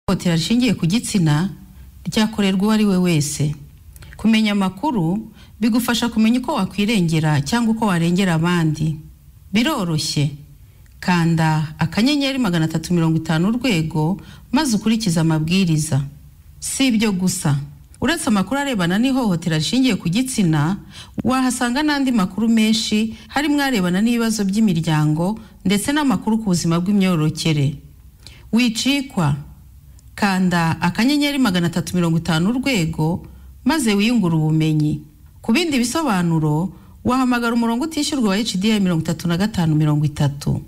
ihohotera rishingiye ku gitsina ryakorerwa uwo ari we wese kumenya amakuru bigufasha kumenya uko wakwirengera cyangwa uko warengera abandi biroroshye kanda akanyenyeri magana atatu mirongo itanu urwego maze ukurikize amabwiriza si ibyo gusa uretse amakuru arebana n'ihohotera rishingiye ku gitsina wahasanga n'andi makuru menshi harimo arebana n'ibibazo by'imiryango ndetse n'amakuru ku buzima bw'imyororokere wicikwa kanda akanyenyeri magana atatu mirongo itanu urwego maze wiyungure ubumenyi ku bindi bisobanuro wahamagara umurongo utishyurwa wa hda mirongo itatu na gatanu mirongo itatu